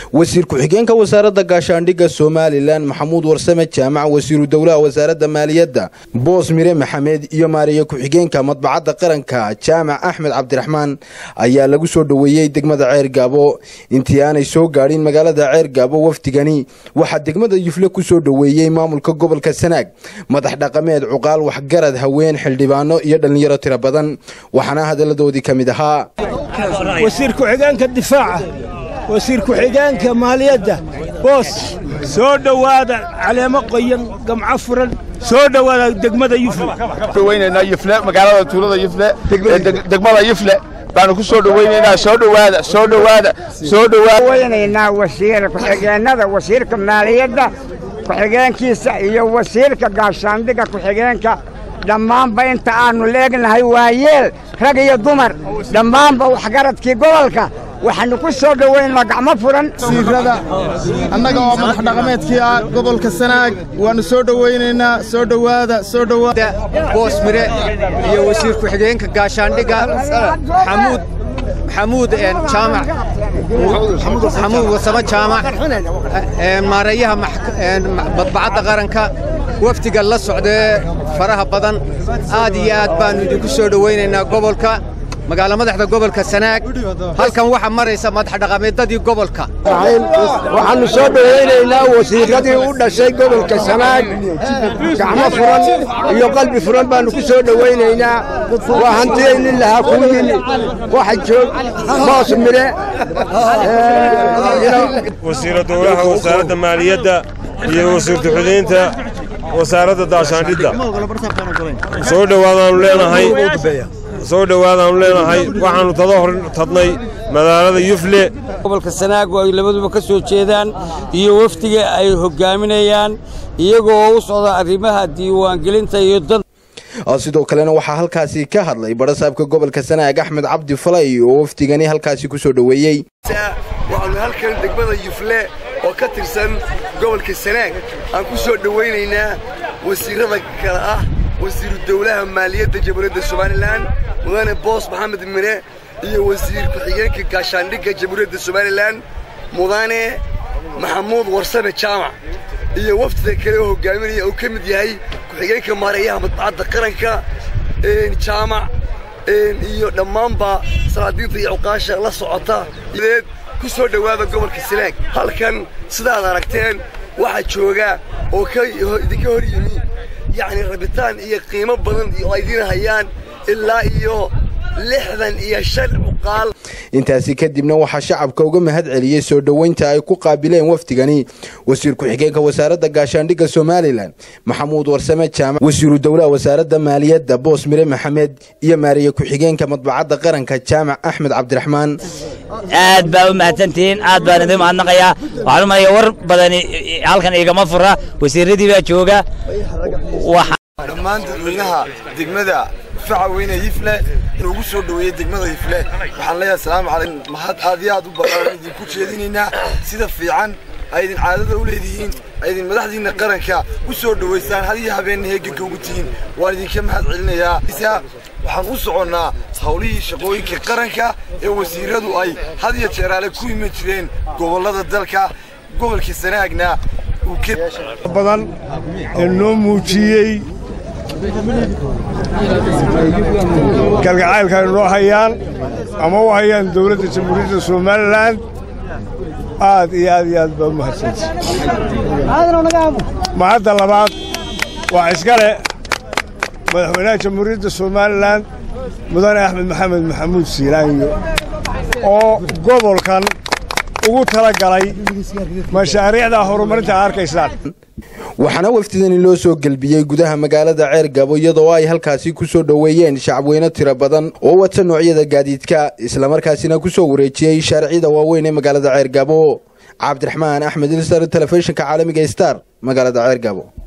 wasiir ku-xigeenka wasaaradda gaashaandhigga somalilan maxamuud warsame jaamac wasiiru dowlaha wasaaradda maaliyadda boos mire maxamed iyo maariye ku-xigeenka madbacadda qaranka jaamac axmed cabdiraxmaan ayaa lagu soo dhoweeyey degmada ceer gaabo intii aanay soo gaadhin magaalada ceer gaabo wafdigani waxaa degmada yufle ku soo dhoweeyey maamulka gobolka sanaag madax dhaqameed cuqaal waxgarad haween xildhibaano iyo dhallinyaro tiro badan waxaana hadalladoodii ka mid ahaa wasiir ku-xigeenka difaaca wasiir ku-xigeenka maaliyadda boos soo dhowaada caleemo qoyan gamco furan soo dhowaada degmada yufle dhawaynaynaa yufle magaalada tuulada yufle degmada yufle baanu ku soo dhawaynaynaa soo dhowaada soo dhowaada soo dhowaada waynaynaa wasiir ku-xigeenada wasiirka maaliyadda ku-xigeenkiisa iyo wasiirka gaashaandhigga ku-xigeenka dhammaanba inta aannu leegnahay waa yeel rag iyo dumar dhammaanba waxgaradkii gobolka waxaannu ku soo dhowaynaa gacmo furan wasiirada annaga oo madax dhaqameedkii ah gobolka sanaag waannu soo dhowaynaynaa soo dhowaada soo dhowaada boos mire iyo wasiir ku-xigeenka gaashaandhigga xamuud xamuud jaamac xamuud wasamo jaamac maareeyaha badbacadda qaranka wafdiga la socdee faraha badan aad iyo aad baannu idinku soo dhowaynaynaa gobolka magaalo madaxda gobolka sanaag halkan waxaa maraysa madax dhaqameedadii gobolka waxaannu soo dhowaynaynaa wasiiradii u dhashay gobolka sanaag gacmo furan iyo qalbi furan baannu ku soo dhowaynaynaa waa hantiyaynin lahaa kuwiin waxa joog boos mire wasiira dowlaha wasaaradda maaliyadda iyo wasiir ku-xigeenka wasaaradda daashaandhidda soo dhowaadaannu leenahay soo dhowaadaannu leenahay waxaannu tada hor tadnay magaalada yufle gobolka sanaag oo ay labaduba ka soo jeedaan iyo wafdiga ay hoggaaminayaan iyagoo u socda arrimaha diiwaangelinta iyo dan sidoo kalena waxaa halkaasi ka hadlay barasaabka gobolka sanaag axmed cabdi falay oo wafdigani halkaasi ku soo dhoweeyey waxaannu halkan degmada yufle oo ka tirsan gobolka sanaag aan ku soo dhowaynaynaa wasiirrada kale ah wasiiru dowlaha maaliyadda jamhuuriyadda somalilan mudane boos maxamed mire iyo wasiir ku-xigeenka gaashaandhigga jamhuuriyadda somalilan mudane maxamuud warsame jaamac iyo wafdida kale oo hoggaaminaya uu ka mid yahay ku-xigeenka maareeyaha madbacadda qaranka jaamac iyo dhammaanba salaadiinta iyo cuqaasha la socota ku soo dhowaada gobolka sanaag halkan sidaad aragteen waxaa jooga oo idinka hor yimi yacni rabitaan iyo qiimo badan oo aydiin hayaan ilaa iyo lixdan iyo shan cuqaal intaasi kadibna waxaa shacabka uga mahad celiyey soo dhoweynta ay ku qaabileen wafdigani wasiir ku-xigeenka wasaaradda gaashaandhigga somalilan maxamuud warsame jaamac wasiiru dowlaha wasaaradda maaliyadda boos mire maxamed iyo maariye ku-xigeenka madbacadda qaranka jaamac axmed cabdiraxmaan aad baa u mahadsantihiin aad baan idin mahadnaqayaa waxaan u malaya war badani halkan igama fura wasiiradii baa jooga dhammaan dadweynaha degmada faca weyne yifle inuu ugu soo dhoweeyey degmada yifle waxaan leeyahay asalaamu calaykum mahad aad iyo aad u badan idinku jeedinaynaa sida fiican ay idin caadada u leedihiin ay idin madaxdiinna qaranka u soo dhowaysaan had iyo habeenna heeganka ugu tihiin waan idinka mahad celinayaa waxaan u soconnaa hawlihii shaqooyinka qaranka ee wasiiradu ay had iyo jeeraale ku iman jireen gobollada dalka gobolka sanaagna uu badan ee noo muujiyey kalgacaylka ay noo hayaan ama u hayaan dowladda jamhuuriyadda somalilan aad iyo aad iyo aad baa u mahadsantay mahadda labaad waa iskale madaxweynaha jamhuuriyadda somalilan mudane axmed maxamed maxamuud siilaanyo oo gobolkan ugu tala galay mashaariicda horumarinta arkaysaan waxaana wafdidani loo soo gelbiyey gudaha magaalada ceer gabo iyadoo ay halkaasi ku soo dhoweeyeen shacabweyne tiro badan oo wata noocyada gaadiidka islamarkaasina ku soo wareejiyey shaariciyada waaweyn ee magaalada ceer gabo cabdiraxmaan axmed ilsar telefishinka caalamiga star magaalada ceer gabo